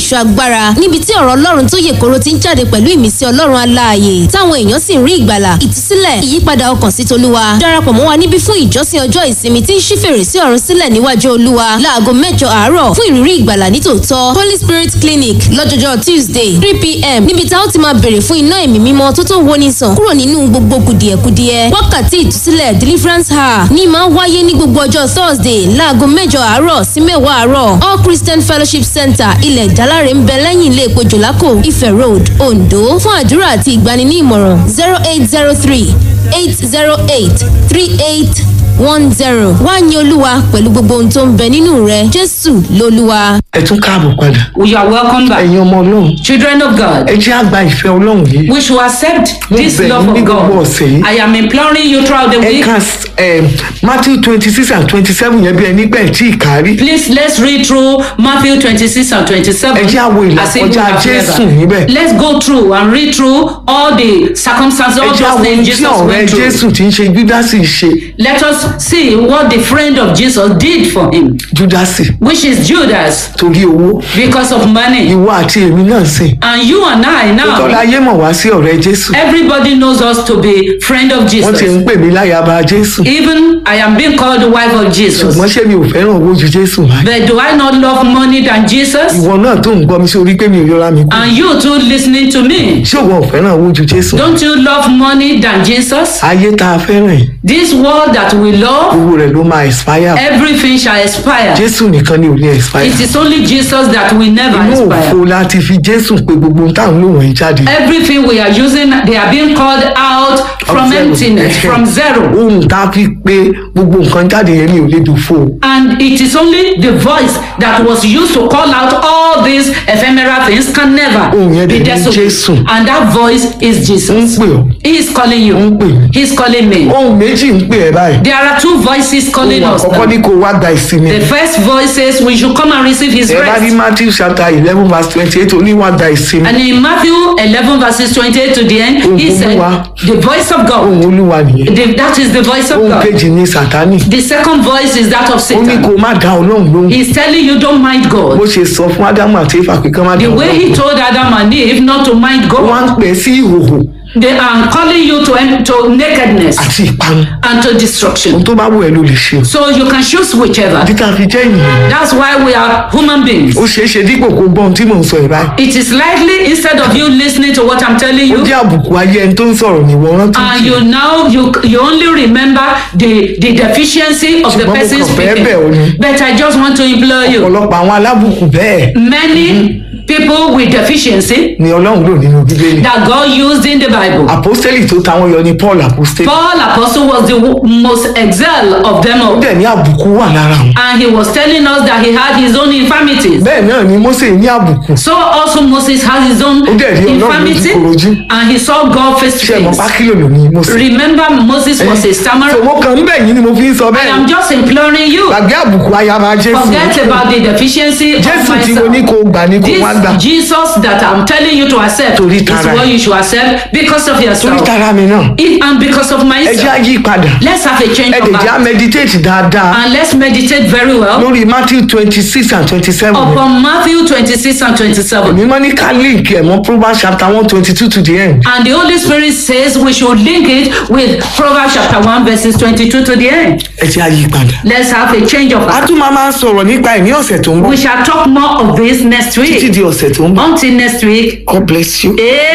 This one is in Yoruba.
ìṣọ́ agbára níbi tí ọ̀rọ̀ ọlọ́run tó yè koro ti ń jáde pẹ̀lú ìmísí ọlọ́run aláàyè táwọn èèyàn sì ń rí ìgbàlà ìtúsílẹ̀ ìyípadà ọkàn sí tolúwa darapọ̀ mọ́ wa níbí fún ìjọsìn ọjọ́ ìsinmi tí ń ṣí fèrèsé ọ̀run sílẹ̀ níwájú olúwa láago mẹ́jọ àárọ̀ fún ìrírí ìgbàlà nítòótọ́ holy spirit clinic lọ́jọ́jọ́ tuesday three pm níbi tá ó ti máa béèrè fún iná ẹ̀mí mímọ́ tó tó woni sàn kúrò nínú gbogbo kùdìẹ̀kudiẹ wákàtí ìtúsílẹ̀ deliverance hour ní máa wáyé ní gbogbo ọjọ́ thursday láago mẹ́jọ àárọ̀ sí mẹ́wàá àárọ̀ all christian fellowship center ilẹ̀ ìjálárè ń bẹ lẹ́yìn ilé epo jòlákò ife road ondo fún àdúrà àti ìgbani ní ìmọ̀ràn zero eight zero three eight zero eight three eight one zero wá ní olúwa pẹ̀lú gbogbo ohun tó ń bẹ nínú rẹ jésù lolúwa. ẹ tún káàbọ̀ padà You are welcome back. ẹ̀yin ọmọ ọlọ́run Children of God, ẹ jẹ́ àgbà ìfẹ́ ọlọ́run yìí we should accept this bẹ̀ love yín ní of gbogbo God. ọ̀sẹ̀ yìí. I am imploring you throughout the ẹ week. ka eh, matthew twenty six and twenty seven yẹn bí ẹni pẹ̀ tí ì kárí Please let's read through Matthew 26 and 27. Ẹ jẹ́ àwo as if we ìlàkọjá have Jésù never. níbẹ̀. Let's go through and read through all the circumstances, ẹ all jẹ́ those àwọn ohun things tí Jesus ọ̀rẹ́ went through. jésù ti ń ṣe júdásì ṣe Let us see what the friend of Jesus did for him, júdásì which is Judas, torí owó because of money. ìwọ àti èmi náà sìn And you and I tọ́lá now, ayé mọ̀ wá sí ọ̀rẹ́ jésù everybody knows us to be friend of wọ́n ti Jesus. ń pè mí láyàbá jésù Even I am being called the wife of Jesus. ṣùgbọ́n ṣé mi ò fẹ́ràn owó ju jésù wá But do I not love money than Jesus? ìwọ náà tó ń gbọ́ mi sórí pé mi ò yọra mi kú And you too listening to me. ṣé òun ò fẹ́ràn owó ju jésù Don't you love money than Jesus? ayé tá a fẹ́ràn yìí This world that we love, owó rẹ̀ ló máa expire everything shall expire. jésù nìkan ni ò lè expire It is only Jesus that will never inú òfo expire. láti fi jésù pé gbogbo ohun táwọn lòun ẹ̀ jáde Everything we are using, they are being called out from zero. emptiness, from zero. ohun tá a fi pé gbogbo nǹkan jáde yẹn ni ò lè dùn fò And it is only the voice that was used to call out all these ephemeral things can never Ohùn yẹn be dẹ̀ ní desolate. Jésù. And that voice is ń Jesus. pè ọ́ He is calling you. Ó ń pè mí. He is calling me. ohun méjì ń pè ẹ́ báyìí There are two voices calling ohun us. àkọ́kọ́ now. ní kó wá gba ìsinmi The first voice says we should come and receive his ẹ bá rí rest. matthew chapter eleven verse twenty eight ó ní wá gba ìsinmi And in Matthew 11 verses 28 to the end, he Ohùn said, Olúwa. the voice of God. ohun olúwa nìyẹn The- that is the voice of ohun God. kejì ní sátánì The second voice is that of ó ní Satan. kó má dá ọlọ́run lóhùn He's telling you don't mind bó God. ṣe sọ fún ádámù àti éfà pé kán má dá The way ọlọ́run he lóhùn told Adam and Eve not to mind wọ́n á ń God, pè é sí ìhòhò they are calling you to, to nakedness àti ìparun and to ohun destruction. tó bá wù ẹ́ ló lè ṣe o So you can choose whichever. títà fi jẹ́ ènìyàn That's why we are human beings. ó ṣeé ṣe dípò kó gbọ́ ohun tí mò ń sọ ẹ̀ báyìí It is likely instead of you listening to what I'm telling ó you, jẹ́ àbùkù ayé ẹni tó ń sọ̀rọ̀ ní ìwọ rántí and you now you you only remember the the deficiency of the Ṣùgbọ́n mo person kàn fẹ́ speaking. bẹ̀ ọ́ ni. But I just want to implore you. ọ̀pọ̀lọpọ̀ àwọn alábùkù bẹ́ẹ̀ Many people with deficiency ni ọlọ́run lò nínú bíbélì that God used in the Bible. àpọ́stẹ́lì tó táwọn yọ ni paul àpọ́stẹ́lì Paul apostle was the wo- most excel of them ó all. dẹ̀ ní àbùkù wà lára wọn And he was telling us that he had his own infirmities. bẹ́ẹ̀ náà ni mósè ní àbùkù So also Moses has his own Ó dẹ̀ rí Ọlọ́run infirmity lójúkorojú. and he saw God face to ṣe mọ̀ face. pákílò lò ní mósè Remember Moses was a stammerer. tòwó kan ń bẹ̀ yín ni mo fi ń sọ I bẹ́ẹ̀ am just imploring you. gbàgbé àbùkù ayaba jésù Forget about the deficiency of jésù tí mo ní myself. kó gbà ní kó wá gbà This Jesus that I'm telling you to accept Torí is tara what ẹ̀. you should accept because of torí yourself tara mi náà It- and because of ẹ jẹ́ myself. àyí padà Let's have a change ẹ of lè jẹ́ heart meditate dáadáa and let's meditate very well lórí matthew twenty six and twenty seven upon Matthew 26 and 27. mímọ́ ní ká link ẹ̀ mọ́ proverbs chapter one twenty two to the end And the Holy Spirit says we should link it with Proverbs chapter 1 verses 22 to the end. ẹ jẹ́ àyí padà. Let's have a change of a heart. tún máa máa sọ̀rọ̀ nípa ẹ̀ ní ọ̀sẹ̀ tó ń bọ̀ We shall talk more of this next títí week. di ọ̀sẹ̀ tó ń bọ̀ Until next week. god bless you.